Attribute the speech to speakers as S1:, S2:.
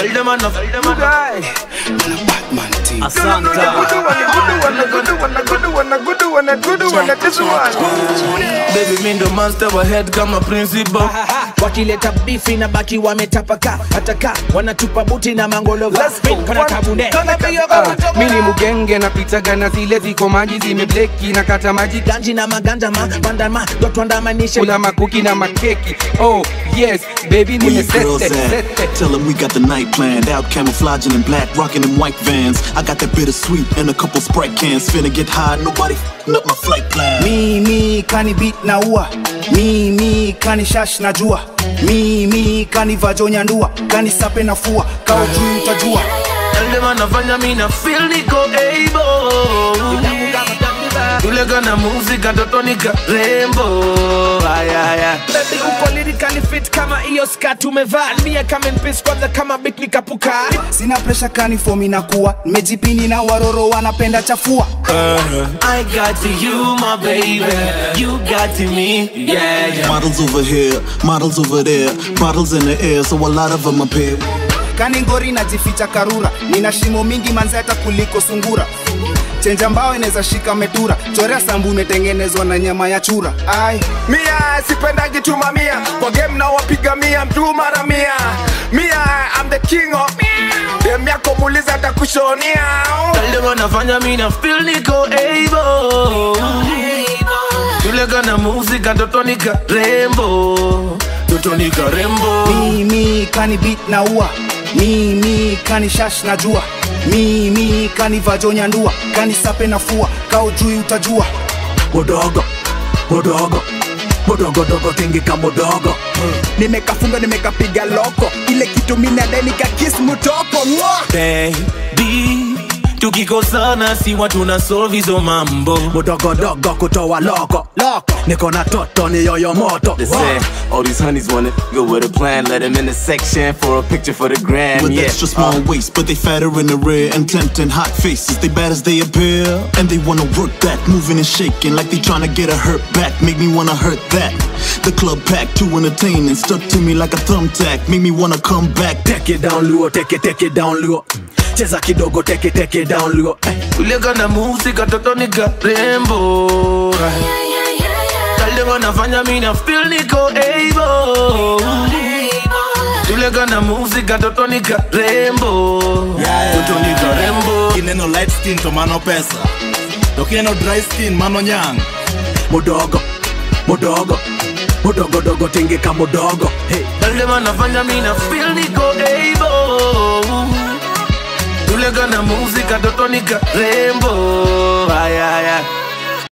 S1: Tell them enough. Tell them enough. Baby, me the monster wa head kama principal.
S2: wakileta bifi na baki wametapaka hataka wanatupa buti na mangolo kana kabunde
S3: mini mugenge napitaga na zile ziko maji zimebleki na kata maji
S2: ganji na magandama bandama dotwandamanishe
S3: kula makuki na makeki oh yes baby
S4: Where your girls
S3: nimesete
S4: at? Tell them we got the night planned. Out camouflaging in black, rocking in white vans. I got that bittersweet and a couple Sprite cans. Finna get high, nobody f***ing up my flight plan.
S5: mimi kani beat na ua mimi kani shash na jua mimi kani vajonya ndua kani sape na fua kao juu utajua
S1: Tell them anafanya mi na feel niko able. Tule kana muzika toto nika rembo. Aya aya.
S2: Baby uko lyrically fit kama hiyo skat umevaa mia kama npis kwanza kama bit nikapuka
S5: sina presha kani fomi na kuwa nimejipini na waroro wanapenda chafua
S1: I got to you, my baby. You got to me. Yeah, yeah.
S4: Models over here, models over there. Bottles in the air, so a lot of them appear.
S5: kani ngori najificha karura nina shimo mingi manze hata kuliko sungura chenja mbao inaweza shika metura chorea sambu imetengenezwa na nyama ya chura ai
S6: mia sipendangi tumamia kwa game na wapiga mia mtu mara mia mia I'm the king of dem yako muuliza atakushonia
S1: Tell them anafanya mi na feel niko able. Tule kana muzika toto nika rembo. Toto nika rembo.
S5: mimi kani beat na ua mimi kani shash na jua mimi kani vajonya ndua kani sape na fua kao juu utajua
S7: mudogo mudogo mudogodogo tingika mudogo
S5: nimekafunga nimekapiga loko ile kitu minadanika kis mutoko Mwah!
S1: Baby, tukikosana si watu na solve hizo mambo.
S7: mudogodogo kutoa loko loko niko na toto ni yoyo moto
S8: They say all these honeys wanna go with a plan. Let them in the section for a picture for the gram.
S4: With
S8: Yeah.
S4: extra small waist, but they fatter in the rear and tempting hot faces. They bad as they appear, and they wanna work that, moving and shaking like they tryna get a hurt back. Make me wanna hurt that. The club packed, too entertaining, stuck to me like a thumbtack. Make me wanna come back.
S7: take it down luo take it take it down luo cheza kidogo take it take it down luo eh.
S1: Tule kana muzika toto nika rembo. Tell them anafanya mi na feel niko able. Tule kana muzika toto nika rembo. Toto nika rembo.
S9: kineno light skin to mano pesa to kineno dry skin mano nyang
S7: mudogo mudogo mudogodogo tingika mudogo hey.
S1: Tell them anafanya mi na feel niko able. Tule kana muzika toto nika rembo.